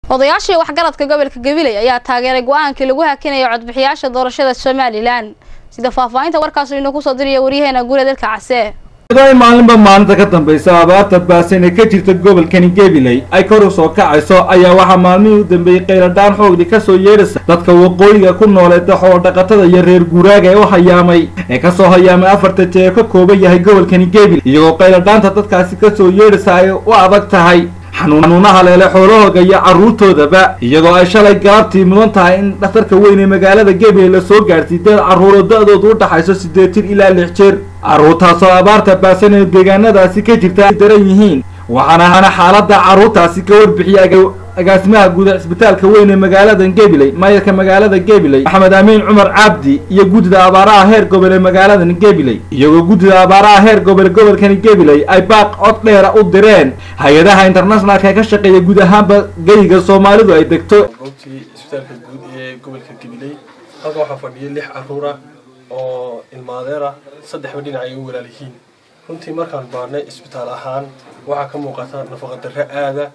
odayaashii waxgaradka gobolka gabiley ayaa taageeray go-aankii lagu hakinaya codbixiyaasha doorashada somalilan sida faahfaahinta warkaasi inuu kusoo diraya waryaheena guure dalka case ay maalinba maalinta ka dambaysa abaarta baasan ee ka jirta gobolkani gabiley ay kor u soo kacayso ayaa waxaa maalmihii u dambeeyey qayladhaan xoogdii kasoo yeedhaysa dadka waqooyiga ku nooleeta xoolodhaqatada iyo reer guuraaga ee u hayaamay ee kasoo hayaamay afarta jee ka kooban yahay gobolkani gabiley iyagoo qayladhaanta dadkaasi kasoo yeedhaysa ay u adag tahay xanuunaha leele xoolahooga iyo carruurtoodaba iyadoo ay shalay galabtii mudan tahay in dhakhtarka weyn ee magaalada gabiley lasoo gaadhsiy dad carruuro da-doodu u dhaxayso siddeed jir ilaa lix jeer carruurtaasoo abaarta baasan ee deegaanadaasi ka jirta ay daran yihiin waxaana xaaladda carruurtaasi ka warbixiyay agaasimaha guud cisbitaalka weyn ee magaalada gabiley maayarka magaalada gabiley maxamed amiin cumar cabdi iyo guddida abaaraha heer gobol ee magaaladan gabiley iyagoo guddida abaaraha heer gobol gobolkani gabiley ay baaq cod dheera u direen hay-adaha internationalka ee ka shaqeeya guud ahaanba geyga soomaalidu ay degto goobtii isbitaalka guud ee gobolka gabiley halkan waxaa fadhiya lix carruur ah oo ilmaadeer ah saddexba dhinac ay u walaal yihiin runtii markaan baarnay isbitaal ahaan waxaa ka muuqata nafaqadarre aada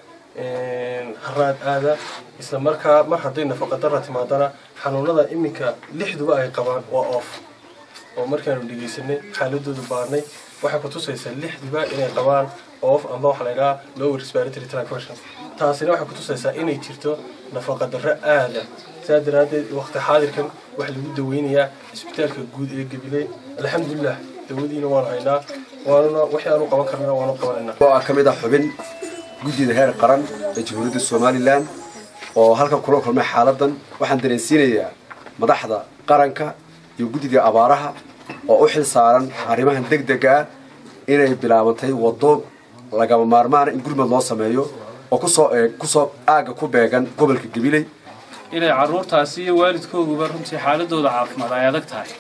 haraad aada isla markaa mar hadday nafaqadarra timaadana xanuunada iminka lixduba ay qabaan waa oof oo markaanu dhegaysanay xaaladoodu baarnay waxay kutusaysaa lixdiba inay qabaan oof amba waxa la ydhaha lower respiratory tract infection taasina waxay kutusaysaa inay jirto nafaqadarro aada saa daraaddeed waqti xaadirkan waxaa lagu daweynayaa isbitaalka guud ee gabiley alxamdulilah dawadiina waan haynaa waanuna wixii aanu qaban karnana waanu qabanaynaa oo ka mid ah xubin guddida heer qaran ee jamhuuriyadda somalilan oo halkan kula kulmay xaaladan waxaan dareensiinayaa madaxda qaranka iyo guddida abaaraha oo u xil saaran arrimahan deg dega ah inay bilaabantay waddo lagama maarmaana in gurmad loo sameeyo oo kusoo kusoo aagga ku beegan gobolka gabiley inay carruurtaasi iyo waalidkooduba runtii xaaladooda caafimaad ay adag tahay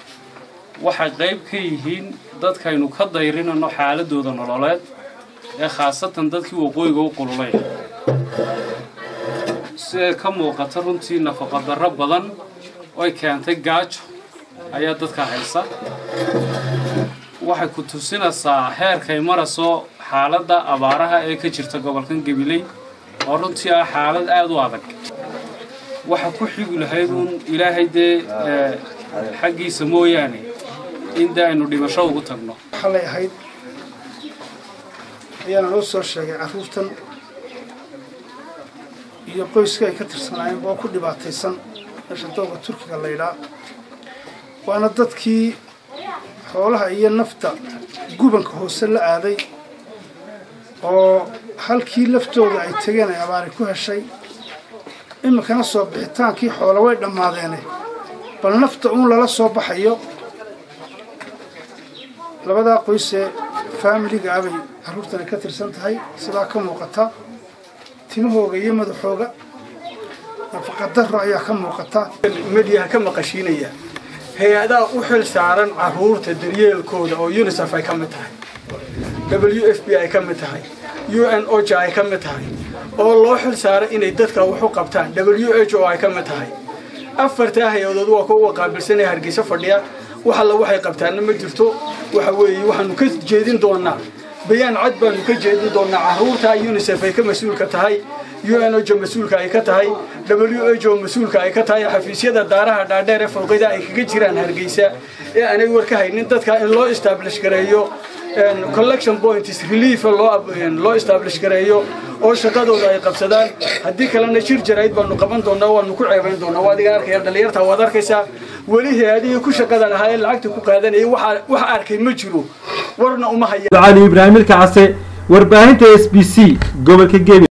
waxay qayb ka yihiin dadkaynu ka dayrinano xaaladooda nololeed ee khaasatan dadkii waqooyiga u qululay siday ka muuqata runtii nafaqadarro badan oy keentay gaajo ayaa dadka haysa waxay ku tusinaysaa heerkay marayso xaaladda abaaraha ee ka jirta gobolkan gabiley oo runtii ah xaalad aada u adag waxa ku xigi lahayd uun ilaahay dee xaggiisa mooyaane in dee aynu dhimasho ugu tagno xalay ahayd ayaana noo soo sheegay carruurtan iyo qoyska ay ka tirsanaayeen boo ku dhibaataysan meesha dooga turkiga laydhaa waana dadkii xoolaha iyo nafta gubanka hoose la aaday oo halkii laftooda ay tegeen ay abaari ku heshay iminkana soo bixitaankii xoola way dhammaadeene bal nafta uun lala soo baxayo labadaa qoysee faamiliga abay carruurtani ka tirsan tahay sidaa ka muuqata timahooga iyo madaxooga nafaqadarro ayaa ka muuqata mediyaha ka maqashiinaya hay-adaha u xil saaran carruurta daryeelkooda oo unisef ay ka mid tahay w f b ay ka mid tahay u n oja ay ka mid tahay oo loo xil saaray inay dadka wax u qabtaan w h o ay ka mid tahay afartaa hay-adood waa kuwa qaabilsanaya hargeysa fadhiya wax alla waxay qabtaanna ma jirto waxa weeye waxaanu ka jeedin doonaa bayaan cad baanu ka jeedin doonaa carruurta unisef ay ka mas-uulka tahay u n ojo mas-uulka ay ka tahay w h o mas-uulka ay ka tahay xafiisyada daaraha dhaadheer ee fowqida ay kaga jiraan hargeysa ee aanay war ka haynin dadka in loo establish gareeyo collection points relief loo establish gareeyo oo shaqadooda ay qabsadaan haddii kalena jir jarayd baanu qaban doonaa waanu ku ceebayn doonaa waa adiga arkaya dhalinyarta waad arkaysaa weli hay-adihii ku shaqada lahaa ee lacagta ku qaadanayay wax arkay ma jiro warna uma haya cali ibraahim ilka case warbaahinta s b c gobolka gebi